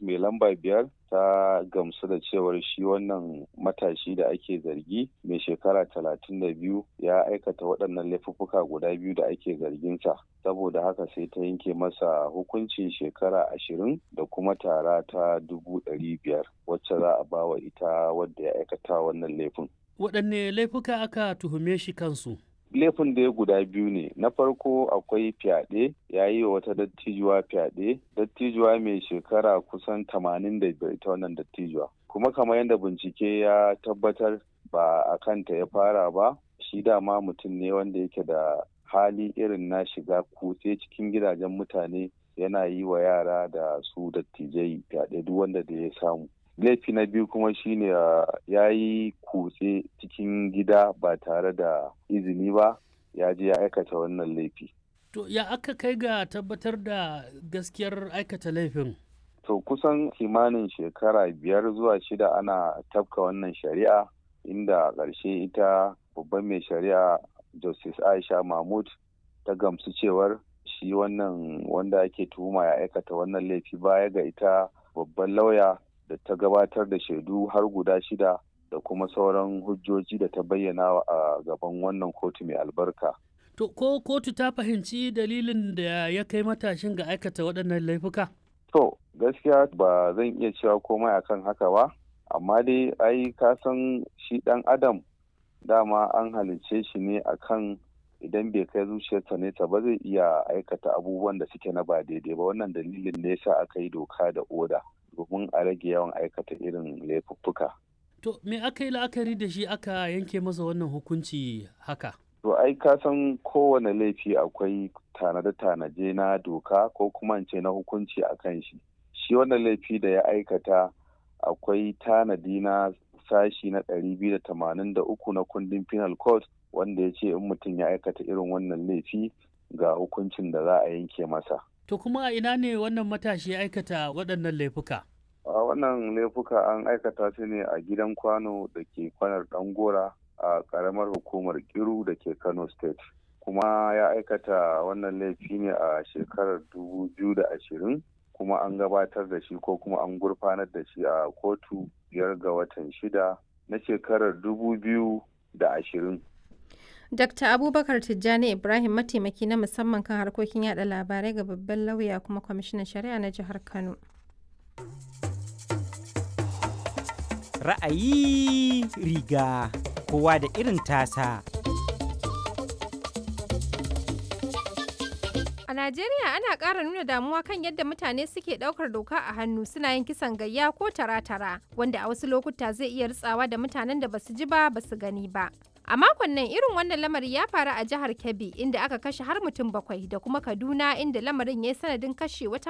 mai lamba biyar ta gamsu da cewar shi wannan matashi da ake zargi mai shekara talatin da biyu ya aikata waɗannan laifuffuka guda biyu da ake zarginsa saboda haka sai ta yanke masa hukuncin shekara ashirin da kuma tara ta dubu ɗari biyar wacce za a bawa ita wadda ya aikata wannan laifin. waɗanne laifuka aka tuhume shi kansu laifin da ya guda biyu ne na farko akwai fyaɗe ya yi wa wata dattijuwa fyaɗe dattijuwa mai shekara kusan tamanin da biyar ita wannan dattijuwa kuma kamar yadda bincike ya tabbatar ba a kanta ya fara ba shi dama mutum ne wanda yake da hali irin na shiga kutse cikin gidajen mutane yana yi wa yara da su dattijai fyaɗe duk wanda da ya samu laifi na biyu kuma shine ya yi kutse cikin gida ba tare da izini ba ya je ya aikata wannan laifi. To ya aka kai ga tabbatar da gaskiyar aikata laifin? To kusan kimanin shekara biyar zuwa shida ana tafka wannan shari'a inda ƙarshe ita babban mai shari'a Justice Aisha Mahmud ta gamsu cewar shi wannan wanda ake tuhuma ya aikata wannan laifi baya ga ita babban lauya da ta gabatar da shaidu har guda shida da kuma sauran hujjoji da ta bayyana a gaban wannan kotu mai albarka. To ko kotu ta fahimci dalilin da ya kai matashin ga aikata waɗannan laifuka? To gaskiya ba zan iya cewa komai akan haka ba, amma dai ai ka san shi ɗan adam dama an halicce shi ne akan idan bai kai zuciyarsa nesa ba zai iya aikata abubuwan da suke na ba daidai ba wannan dalilin ne yasa aka yi doka da oda. domin a rage yawan aikata irin laifuffuka. To me aka yi la'akari da shi aka yanke masa wannan hukunci haka? To ai ka san kowane laifi akwai tanade-tanaje na doka ko kuma ce na hukunci a kan shi. Shi wannan laifi da ya aikata akwai tanadi na sashi na ɗari biyu da tamanin da uku na kundin penal code wanda ya ce in mutum ya aikata irin wannan laifi ga hukuncin da za a yanke masa. To kuma a ina ne wannan matashi ya aikata waɗannan laifuka? A wannan laifuka an aikata su ne a gidan kwano da ke kwanar Ɗangora a ƙaramar hukumar Kiru da ke Kano State. Kuma ya aikata wannan laifi ne a shekarar dubu biyu da ashirin kuma an gabatar da shi ko kuma an gurfanar da shi a kotu biyar ga watan shida na shekarar dubu biyu da ashirin. Dr. Abubakar Tijjani Ibrahim mataimaki na musamman kan harkokin yada labarai ga babban lauya kuma kwamishinan shari'a na jihar Kano. Ra'ayi riga kowa da irin tasa. A Najeriya ana ƙara nuna damuwa kan yadda mutane suke ɗaukar doka a hannu suna yin kisan gayya ko tara-tara wanda a wasu lokuta zai iya ritsawa da mutanen da basu ji ba basu gani ba. A makon nan irin wannan lamari ya faru a jihar Kebbi inda aka kashe har mutum bakwai da kuma Kaduna inda lamarin ya yi sanadin kashe wata